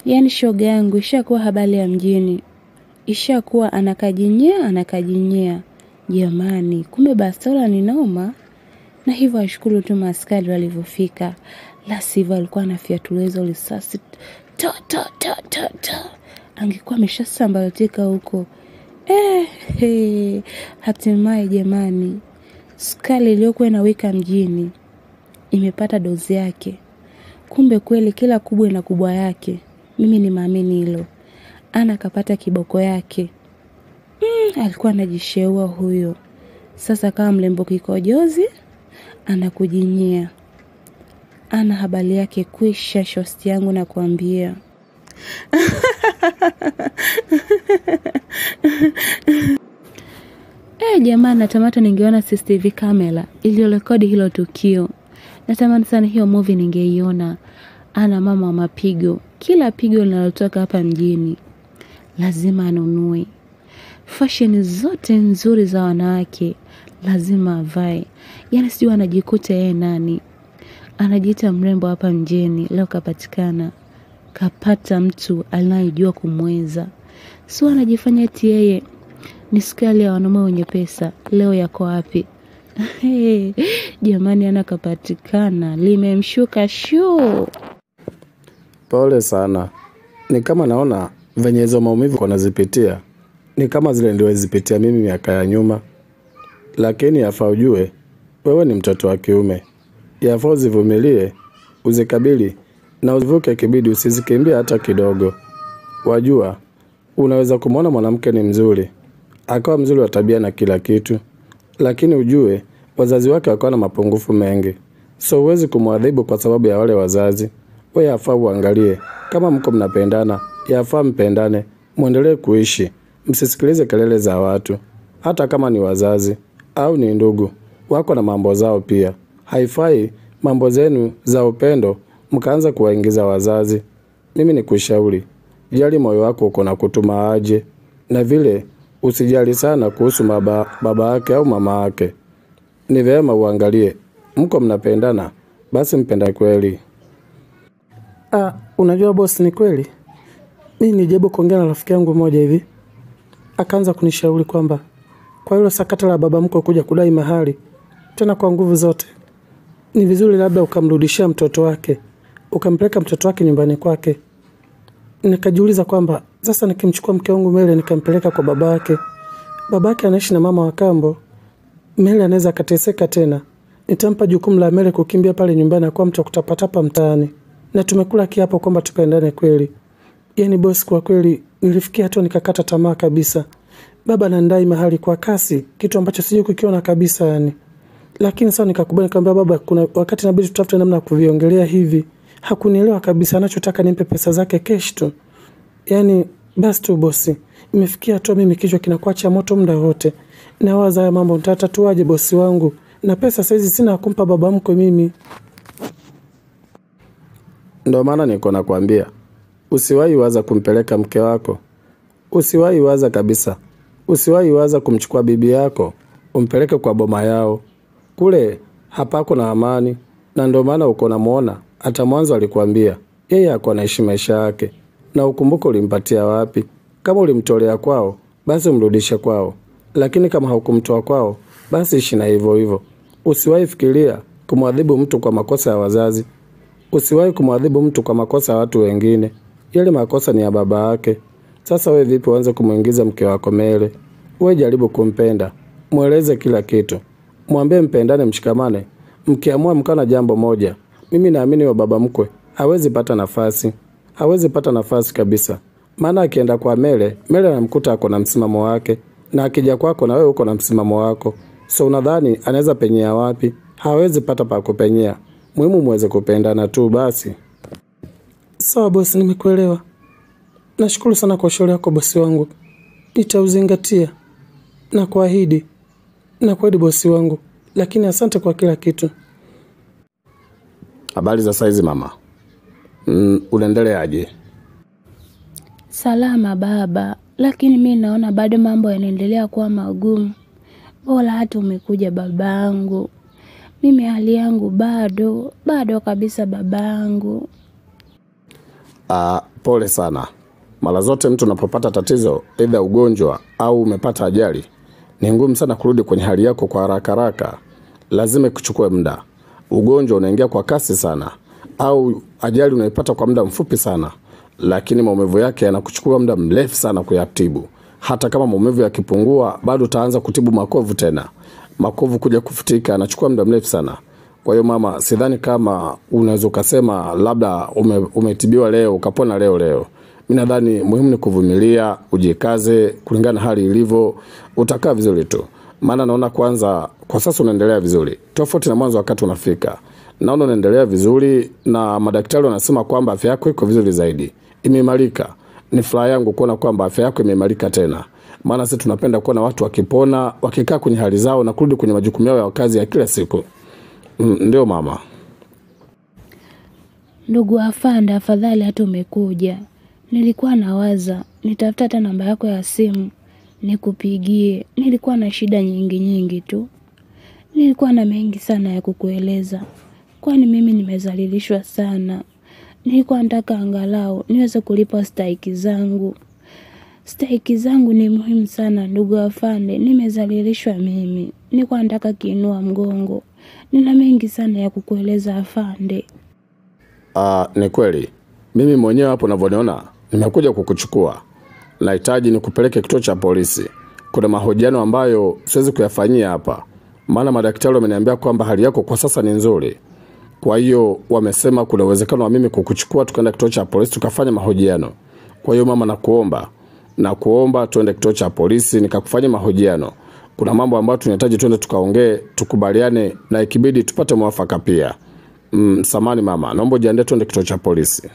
Yaani shoga yangu ishakuwa habari ya mjini, ishakuwa anakajinyea anakajinyea. Jamani, kumbe bastola ni noma. Na hivyo ashukuru tu maaskari walivyofika, la sivyo alikuwa anafyatuliwa hizo risasi ta ta ta ta ta, angekuwa ameshasambaratika huko. Eh, he, hatimaye jamani, sukari iliyokuwa inawika mjini imepata dozi yake. Kumbe kweli kila kubwa ina kubwa yake. Mimi ni maamini hilo. Ana akapata kiboko yake. Mm, alikuwa anajisheua huyo. Sasa kama mlembo kikojozi anakujinyia. Ana habari yake kwisha, shosti yangu na kuambia. Eh, jamani natamata ningeona CCTV kamera iliyorekodi hilo tukio. Natamani sana hiyo movie ningeiona. Ana mama wa mapigo, kila pigo linalotoka hapa mjini lazima anunue. Fashion zote nzuri za wanawake lazima avae. Yaani sijui anajikuta yeye nani, anajiita mrembo hapa mjini. Leo kapatikana, kapata mtu anayejua kumweza, sio anajifanya eti yeye ni skali ya wanaume wenye pesa. Leo yako wapi? Hey, jamani, ana kapatikana, limemshuka shuu. Pole sana. Ni kama naona venye hizo maumivu wanazipitia ni kama zile nilizozipitia mimi miaka ya nyuma, lakini yafaa ujue wewe ni mtoto wa kiume, yafaa uzivumilie, uzikabili na uzivuke, kibidi usizikimbie hata kidogo. Wajua, unaweza kumwona mwanamke ni mzuri, akawa mzuri wa tabia na kila kitu, lakini ujue wazazi wake wakawa na mapungufu mengi, so huwezi kumwadhibu kwa sababu ya wale wazazi. We yafaa uangalie kama mko mnapendana, yafaa mpendane, mwendelee kuishi, msisikilize kelele za watu, hata kama ni wazazi au ni ndugu wako na mambo zao pia. Haifai mambo zenu za upendo mkaanza kuwaingiza wazazi. Mimi ni kushauri, jali moyo wako uko na kutuma aje, na vile usijali sana kuhusu baba, baba yake au mama yake. Ni vyema uangalie mko mnapendana, basi mpenda kweli. Ah, unajua boss, ni kweli mi nijaribu kuongea na rafiki yangu mmoja hivi, akaanza kunishauri kwamba kwa hilo sakata la baba mkwe kuja kudai mahali tena kwa nguvu zote, ni vizuri labda ukamrudishia mtoto wake, ukampeleka mtoto wake nyumbani kwake. Nikajiuliza kwamba sasa nikimchukua mke wangu Mele nikampeleka kwa baba yake, baba yake anaishi na mama wa kambo, Mele anaweza akateseka tena. Nitampa jukumu la Mele kukimbia pale nyumbani akuwa mtu wa kutapatapa mtaani, na tumekula kiapo kwamba tupendane kweli. Yaani boss, kwa kweli nilifikia hatua nikakata tamaa kabisa. Baba anandai mahali kwa kasi, kitu ambacho sijui kukiona kabisa yani. Lakini sasa nikakubali, nikamwambia baba, kuna wakati inabidi tutafute namna ya kuviongelea hivi. Hakunielewa kabisa, anachotaka nimpe pesa zake cash tu. Yaani basi tu bosi, imefikia hatua mimi kichwa kinakuwa cha moto muda wote. Nawaza haya mambo nitatatuaje bosi wangu, na pesa saizi sina ya kumpa baba mkwe mimi. Ndo maana niko nakwambia usiwahi waza kumpeleka mke wako, usiwahi waza kabisa, usiwahi waza kumchukua bibi yako umpeleke kwa boma yao. Kule hapako na amani, na ndo maana uko namwona. Hata mwanzo alikwambia yeye ako anaishi maisha yake, na ukumbuke ulimpatia wapi. Kama ulimtolea kwao, basi umrudishe kwao, lakini kama haukumtoa kwao, basi ishi na hivyo hivyo. Usiwahi fikiria kumwadhibu mtu kwa makosa ya wazazi. Usiwahi kumwadhibu mtu kwa makosa ya watu wengine. Yale makosa ni ya baba yake. Sasa we vipi uanze kumwingiza mke wako Mele? We jaribu kumpenda, mweleze kila kitu, mwambie mpendane, mshikamane. Mkiamua mkaa na jambo moja, mimi naamini wa baba mkwe hawezi pata nafasi, hawezi pata nafasi kabisa. Maana akienda kwa Mele, Mele anamkuta ako na msimamo wake, na akija kwako na wewe uko na msimamo wako. So unadhani anaweza penyea wapi? Hawezi pata pa kupenyea. Muhimu muweze kupendana tu basi. Sawa bosi, nimekuelewa. Nashukuru sana kwa ushauri wako bosi wangu, nitauzingatia na kuahidi na kuahidi bosi wangu, lakini asante kwa kila kitu. Habari za saizi mama? Mm, unaendeleaje? Salama baba, lakini mi naona bado mambo yanaendelea kuwa magumu. Bora hata umekuja babangu. Mimi hali yangu bado bado kabisa babangu. Ah, pole sana. Mara zote mtu unapopata tatizo, aidha ugonjwa au umepata ajali, ni ngumu sana kurudi kwenye hali yako kwa haraka haraka. Lazima ikuchukue muda. Ugonjwa unaingia kwa kasi sana, au ajali unaipata kwa muda mfupi sana, lakini maumivu yake yanakuchukua muda mrefu sana kuyatibu. Hata kama maumivu yakipungua, bado utaanza kutibu makovu tena. Makovu kuja kufutika yanachukua muda mrefu sana. Kwa hiyo mama, sidhani kama unaweza ukasema labda ume, umetibiwa leo ukapona leo leo. Mi nadhani muhimu ni kuvumilia, ujikaze kulingana na hali ilivyo, utakaa vizuri tu. Maana naona kwanza kwa sasa unaendelea vizuri, tofauti na mwanzo wakati unafika. Naona unaendelea vizuri na madaktari wanasema kwamba afya yako iko vizuri zaidi, imeimarika. Ni furaha yangu kuona kwamba afya yako imeimarika tena, maana sisi tunapenda kuona watu wakipona, wakikaa kwenye hali zao na kurudi kwenye majukumu yao ya kazi ya kila siku. Mm, ndio mama. Ndugu afanda, afadhali hata umekuja. Nilikuwa nawaza nitafuta hata namba yako ya simu nikupigie. Nilikuwa na shida nyingi nyingi tu, nilikuwa na mengi sana ya kukueleza, kwani mimi nimezalilishwa sana. Nilikuwa nataka angalau niweze kulipa stahiki zangu. Stahiki zangu ni muhimu sana ndugu afande, nimezalilishwa mimi. Nilikuwa nataka kiinua mgongo. Nina mengi sana ya kukueleza afande. Ah, ni kweli. Mimi mwenyewe hapo unavyoniona nimekuja kukuchukua. Nahitaji nikupeleke kituo cha polisi. Kuna mahojiano ambayo siwezi kuyafanyia hapa, maana madaktari wameniambia kwamba hali yako kwa sasa ni nzuri. Kwa hiyo wamesema kuna uwezekano wa mimi kukuchukua tukaenda kituo cha polisi tukafanya mahojiano. Kwa hiyo mama, nakuomba nakuomba tuende kituo cha polisi nikakufanyia mahojiano. Kuna mambo ambayo tunahitaji tuende tukaongee, tukubaliane na ikibidi tupate mwafaka pia. Mm, samani mama, naomba ujiandae tuende kituo cha polisi.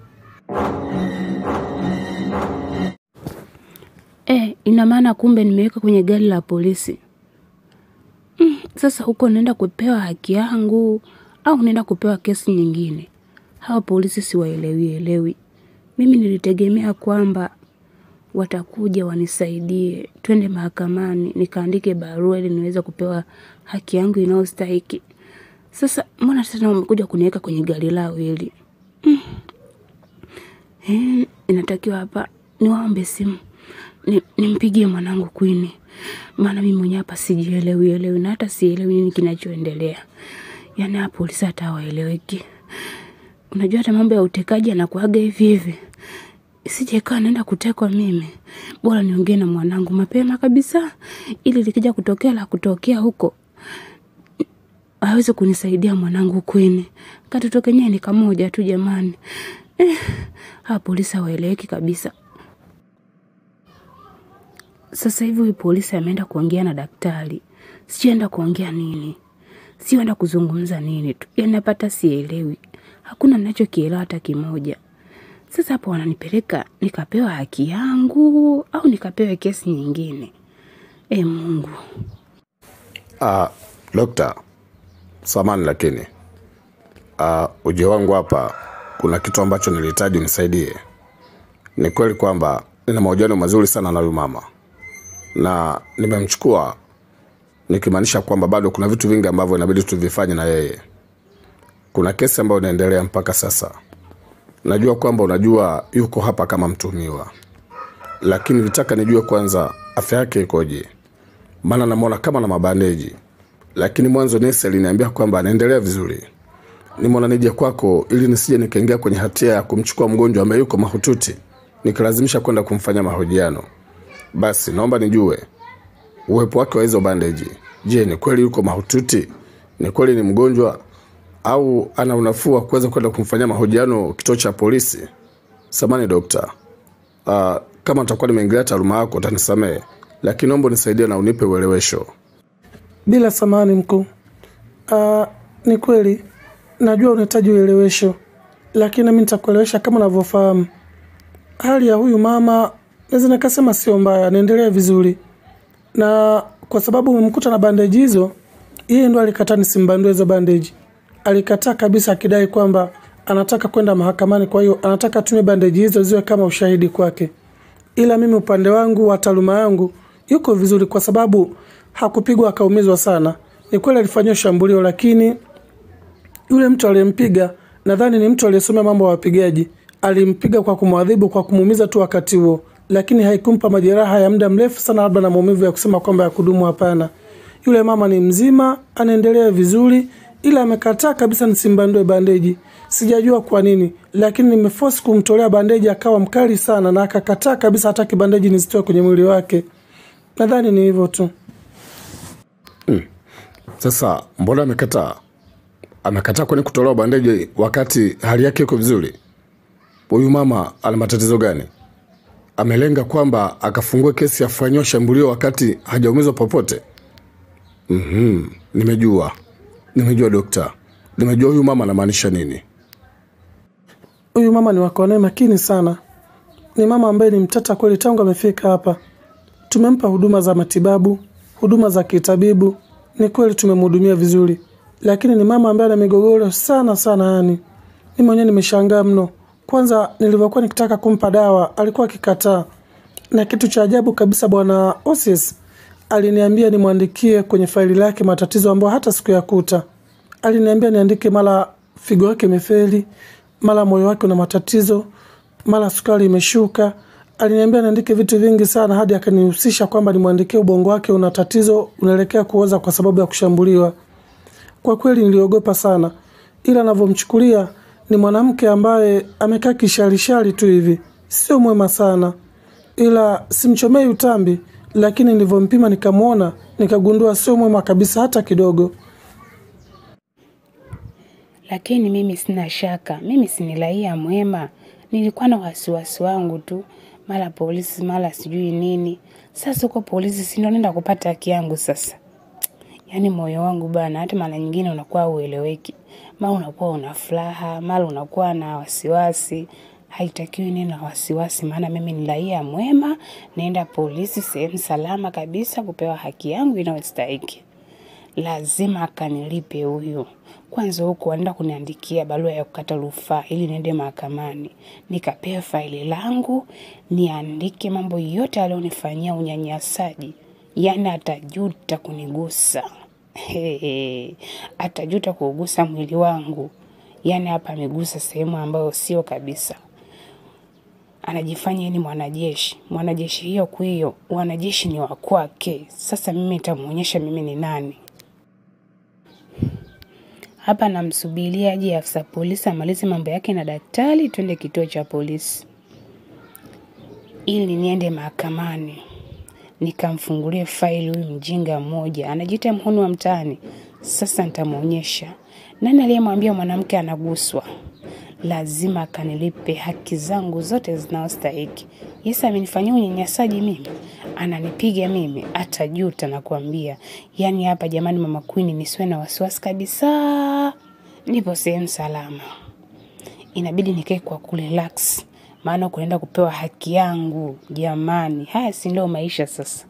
Eh, ina maana kumbe nimeweka kwenye gari la polisi. Mm, sasa huko naenda kupewa haki yangu au naenda kupewa kesi nyingine? Hawa polisi siwaelewi elewi. Mimi nilitegemea kwamba watakuja wanisaidie, twende mahakamani nikaandike barua ili niweze kupewa haki yangu inayostahiki. Sasa mbona tena wamekuja kuniweka kwenye gari lao hili? Mm. Eh, inatakiwa hapa niwaombe simu ni, nimpigie mwanangu Kwini, maana mimi mwenyewe hapa sijielewi elewi na hata sielewi nini kinachoendelea. Yaani hapa polisi hata hawaeleweki. Unajua hata mambo ya utekaji anakuaga hivi hivi. Sijekaa naenda kutekwa mimi, bora niongee na mwanangu mapema kabisa, ili likija kutokea la kutokea huko aweze kunisaidia mwanangu Kwini. Katoto kenyewe ni kamoja tu jamani. Eh, hawa polisi hawaeleweki kabisa. Sasa hivi huyu polisi ameenda kuongea na daktari, sijaenda kuongea nini, sienda kuzungumza nini tu, yani napata sielewi, hakuna ninachokielewa hata kimoja. Sasa hapo wananipeleka nikapewa haki yangu au nikapewe kesi nyingine? E Mungu, Ah, dokta, samani lakini ah, ujio wangu hapa kuna kitu ambacho nilihitaji unisaidie. Ni kweli kwamba nina mahojiano mazuri sana na huyu mama na nimemchukua nikimaanisha kwamba bado kuna vitu vingi ambavyo inabidi tuvifanye na yeye. Kuna kesi ambayo inaendelea mpaka sasa. Najua kwamba unajua yuko hapa kama mtuhumiwa, lakini nitaka nijue kwanza afya yake ikoje, maana namwona kama na mabandeji, lakini mwanzo nesi aliniambia kwamba anaendelea vizuri. Nimeona nije kwako ili nisije nikaingia kwenye hatia ya kumchukua mgonjwa ambaye yuko mahututi nikilazimisha kwenda kumfanya mahojiano. Basi naomba nijue uwepo wake wa hizo bandeji. Je, ni kweli yuko mahututi? Ni kweli ni mgonjwa au ana unafuu wa kuweza kwenda kumfanyia mahojiano kituo cha polisi? Samani dokta, uh, kama nitakuwa nimeingilia taaluma yako utanisamehe, lakini naomba unisaidie na unipe uelewesho. Bila samani mkuu. Ah, ni kweli najua unahitaji uelewesho, lakini nami nitakuelewesha kama unavyofahamu. Hali ya huyu mama naweza nikasema sio mbaya, anaendelea vizuri, na kwa sababu umemkuta na bandeji hizo, yeye ndo alikataa nisimbandue hizo bandeji. Alikataa kabisa, akidai kwamba anataka kwenda mahakamani, kwa hiyo anataka tumie bandeji hizo ziwe kama ushahidi kwake. Ila mimi upande wangu wa taaluma yangu yuko vizuri, kwa sababu hakupigwa akaumizwa sana. Ni kweli alifanyiwa shambulio, lakini yule mtu aliyempiga nadhani ni mtu aliyesomea mambo ya wapigaji, alimpiga kwa kumwadhibu kwa kumuumiza tu wakati huo, lakini haikumpa majeraha ya muda mrefu sana, labda na maumivu ya kusema kwamba ya kudumu. Hapana, yule mama ni mzima, anaendelea vizuri, ila amekataa kabisa nisimbandue bandeji. Sijajua kwa nini, lakini nimeforce kumtolea bandeji, akawa mkali sana na akakataa kabisa, hataki bandeji nizitoe kwenye mwili wake. Nadhani ni hivyo tu. Sasa mbona amekataa? Amekataa kwani kutolewa bandeji wakati hali yake iko vizuri? Huyu mama ana matatizo gani? Amelenga kwamba akafungue kesi afanyiwe shambulio wakati hajaumizwa popote? Mhm, nimejua, nimejua dokta, nimejua huyu mama anamaanisha nini. Huyu mama ni wako naye makini sana, ni mama ambaye ni mtata kweli. Tangu amefika hapa, tumempa huduma za matibabu, huduma za kitabibu, ni kweli tumemhudumia vizuri, lakini ni mama ambaye ana migogoro sana sana. Yani mi mwenyewe nimeshangaa mno. Kwanza nilivyokuwa nikitaka kumpa dawa alikuwa akikataa, na kitu cha ajabu kabisa, bwana Osis aliniambia nimwandikie kwenye faili lake matatizo ambayo hata sikuyakuta. Aliniambia niandike mara figo yake imefeli, mara moyo wake una matatizo, mara sukari imeshuka. Aliniambia niandike vitu vingi sana, hadi akanihusisha kwamba nimwandikie ubongo wake una tatizo, unaelekea kuoza kwa sababu ya kushambuliwa. Kwa kweli niliogopa sana, ila anavyomchukulia ni mwanamke ambaye amekaa kisharishari tu hivi, sio mwema sana, ila simchomei utambi, lakini nilivyompima nikamwona, nikagundua sio mwema kabisa hata kidogo. Lakini mimi sina shaka, mimi si ni raia mwema. Nilikuwa na wasiwasi wangu tu, mara polisi, mara sijui nini. Sasa huko polisi, si ndo naenda kupata haki yangu sasa. Yaani moyo wangu bana, hata mara nyingine unakuwa ueleweki, mara unakuwa una furaha, mara unakuwa na wasiwasi. Haitakiwi niwe na wasiwasi, maana mimi ni raia mwema, naenda polisi, sehemu salama kabisa, kupewa haki yangu inayostahiki. Lazima akanilipe huyu. Kwanza huku anaenda kuniandikia barua ya kukata rufaa ili niende mahakamani nikapewe faili langu niandike mambo yote alionifanyia unyanyasaji. Yaani atajuta kunigusa. Hehe. Atajuta kuugusa mwili wangu. Yaani hapa amegusa sehemu ambayo sio kabisa. Anajifanya yeye ni mwanajeshi. Mwanajeshi hiyo kwiyo, wanajeshi ni wa kwake. Sasa mimi nitamuonyesha mimi ni nani. Hapa namsubiria aje afisa polisi amalize mambo yake na daktari, twende kituo cha polisi ili niende mahakamani nikamfungulie faili huyu mjinga mmoja anajiita mhuni wa mtaani. Sasa nitamwonyesha nani aliyemwambia mwanamke anaguswa. Lazima akanilipe haki zangu zote zinazostahiki. Yesu amenifanyia unyanyasaji mimi, ananipiga mimi, atajuta nakwambia. Yaani hapa jamani, mama Queen, nisiwe na wasiwasi kabisa, nipo sehemu salama. Inabidi nikae kwa kurelax, maana kunaenda kupewa haki yangu. Jamani, haya si ndio maisha sasa?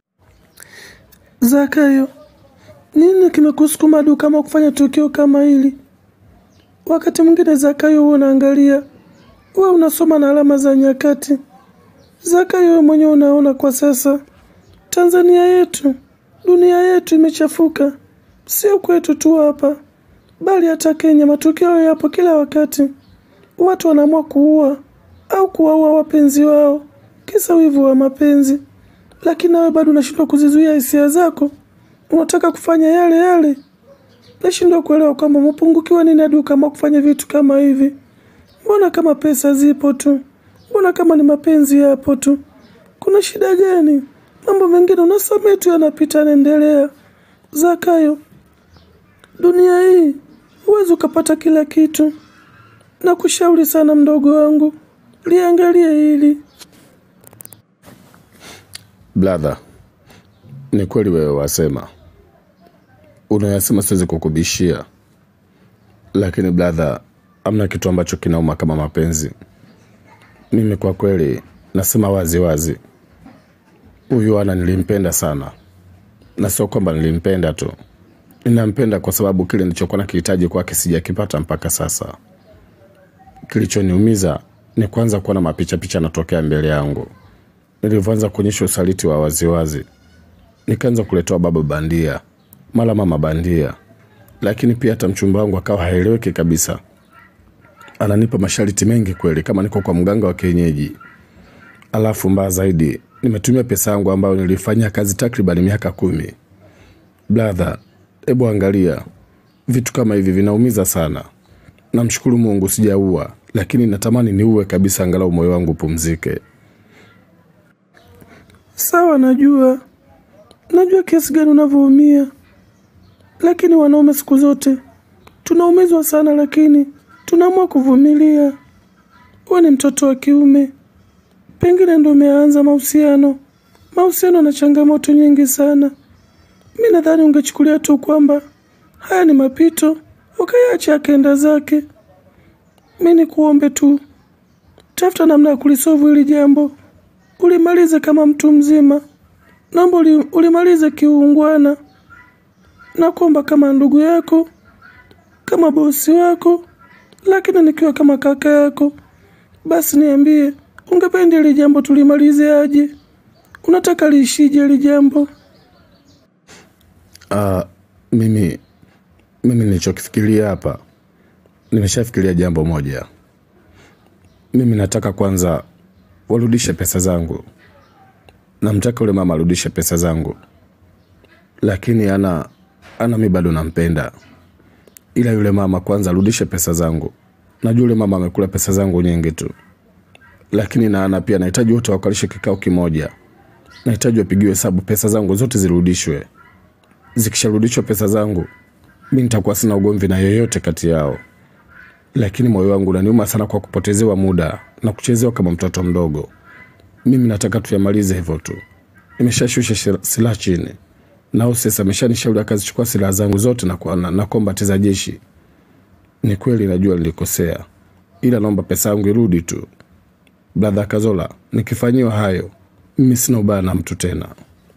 Zakayo, nini kimekusukuma hadi kama kufanya tukio kama hili? Wakati mwingine Zakayo, huwa unaangalia, wewe unasoma na alama za nyakati. Zakayo, wewe mwenyewe unaona kwa sasa Tanzania yetu, dunia yetu imechafuka, sio kwetu tu hapa, bali hata Kenya. Matukio yapo kila wakati, watu wanaamua kuua au kuwaua wapenzi wao kisa wivu wa mapenzi, lakini nawe bado unashindwa kuzizuia hisia zako, unataka kufanya yale yale. Nashindwa kuelewa kwamba umepungukiwa nini hadi ukaamua kufanya vitu kama hivi. Mbona kama pesa zipo tu, mbona kama ni mapenzi yapo tu, kuna shida gani? Mambo mengine unasamehe tu, yanapita, yanaendelea. Zakayo, dunia hii huwezi ukapata kila kitu. Nakushauri sana mdogo wangu, liangalie hili. Bladha, ni kweli wewe wasema, unayasema siwezi kukubishia, lakini bladha, amna kitu ambacho kinauma kama mapenzi. Mimi kwa kweli nasema wazi wazi, huyu ana nilimpenda sana, na sio kwamba nilimpenda tu, ninampenda kwa sababu kile nilichokuwa nakihitaji kwake sijakipata mpaka sasa. Kilichoniumiza ni kwanza kuona mapicha picha yanatokea mbele yangu nilivyoanza kuonyesha usaliti wa waziwazi, nikaanza kuletewa baba bandia, mara mama bandia, lakini pia hata mchumba wangu akawa haeleweki kabisa. ananipa masharti mengi kweli kama niko kwa mganga wa kienyeji. Alafu mbaya zaidi, nimetumia pesa yangu ambayo nilifanyia kazi takriban miaka kumi. Brother, hebu angalia, vitu kama hivi vinaumiza sana. Namshukuru Mungu sijaua, lakini natamani niue kabisa, angalau moyo wangu upumzike. Sawa, najua najua kiasi gani unavyoumia, lakini wanaume siku zote tunaumizwa sana, lakini tunaamua kuvumilia. Wewe ni mtoto wa kiume, pengine ndo umeanza mahusiano. Mahusiano na changamoto nyingi sana. Mi nadhani ungechukulia tu kwamba haya ni mapito, ukayaacha akaenda zake. Mi ni kuombe tu, tafuta namna ya kulisovu hili jambo, ulimalize kama mtu mzima. Naomba uli, ulimalize kiungwana. Nakuomba kama ndugu yako, kama bosi wako, lakini nikiwa kama kaka yako, basi niambie, ungependa hili jambo tulimalize aje? Unataka liishije hili jambo? Uh, mimi mimi nilichokifikiria hapa, nimeshafikiria jambo moja. Mimi nataka kwanza warudishe pesa zangu. Namtaka yule mama arudishe pesa zangu, lakini ana ana mi bado nampenda, ila yule mama kwanza arudishe pesa zangu. Najua yule mama amekula pesa zangu nyingi tu, lakini na ana pia nahitaji wote wakalishe kikao kimoja. Nahitaji wapigiwe hesabu, pesa zangu zote zirudishwe. Zikisharudishwa pesa zangu, mi nitakuwa sina ugomvi na yoyote kati yao, lakini moyo wangu unaniuma sana kwa kupotezewa muda na kuchezewa kama mtoto mdogo. Mimi nataka tuyamalize hivyo tu. Nimeshashusha shira- silaha chini, nao sasa ameshanishauri akazichukua silaha zangu zote na, kwa- na, na kombati za jeshi. Ni kweli najua nilikosea, ila naomba pesa yangu irudi tu. Bradha Kazola, nikifanyiwa hayo, mimi sina ubaya na mtu tena.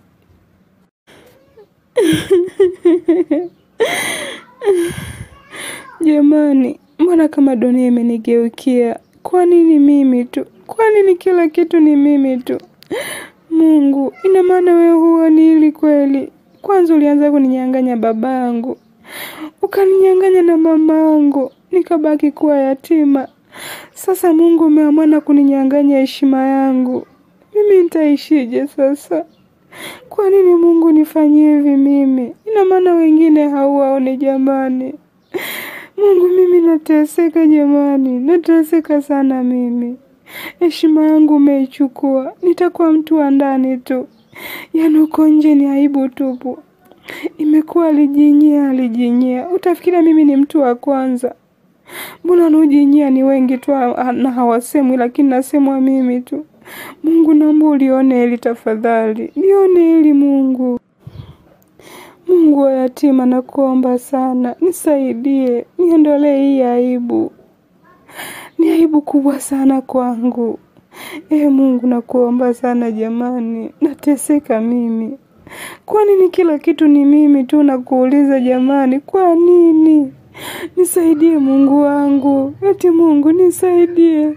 Jamani, mbona kama dunia imenigeukia? Kwa nini mimi tu? Kwa nini kila kitu ni mimi tu? Mungu, ina maana wewe huoni hili kweli? Kwanza ulianza kuninyang'anya babangu, ukaninyang'anya na mamangu, nikabaki kuwa yatima. Sasa Mungu umeamua na kuninyang'anya heshima yangu. Mimi nitaishije sasa? Kwa nini Mungu nifanyie hivi mimi? Ina maana wengine hauwaoni jamani. Mungu, mimi nateseka jamani, nateseka sana mimi. Heshima yangu umeichukua, nitakuwa mtu wa ndani tu, yaani uko nje ni aibu tupu. Imekuwa alijinyia, alijinyia. Utafikiria mimi ni mtu wa kwanza? Mbona wanaojinyia ni wengi tu ha- na hawasemwi, lakini nasemwa mimi tu. Mungu, naomba ulione hili tafadhali, lione hili Mungu. Mungu wa yatima, nakuomba sana, nisaidie, niondolee hii aibu. Ni aibu kubwa sana kwangu. Ee Mungu, nakuomba sana jamani, nateseka mimi. Kwa nini kila kitu ni mimi tu? Nakuuliza jamani, kwa nini? Nisaidie Mungu wangu, eti Mungu nisaidie.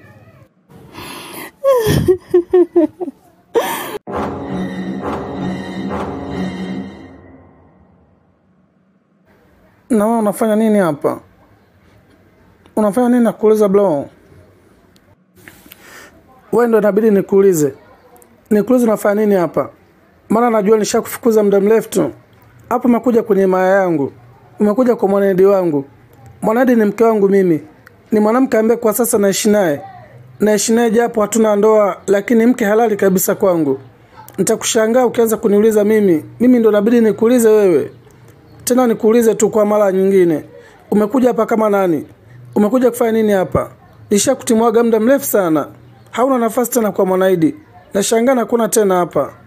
Na wewe unafanya nini hapa? Unafanya nini nakuuliza bro? Wewe ndo inabidi nikuulize. Nikuulize unafanya nini hapa? Maana najua nishakufukuza muda mrefu tu. Hapo umekuja kwenye maya yangu. Umekuja kwa mwanadi wangu. Mwanadi ni mke wangu mimi. Ni mwanamke ambaye kwa sasa naishi naye. Naishi naye japo hatuna ndoa lakini mke halali kabisa kwangu. Nitakushangaa ukianza kuniuliza mimi. Mimi ndo inabidi nikuulize wewe. Tena nikuulize tu kwa mara nyingine, umekuja hapa kama nani? Umekuja kufanya nini hapa? Nishakutimwaga muda mrefu sana, hauna nafasi tena kwa Mwanaidi. Nashangaa nakuona tena hapa.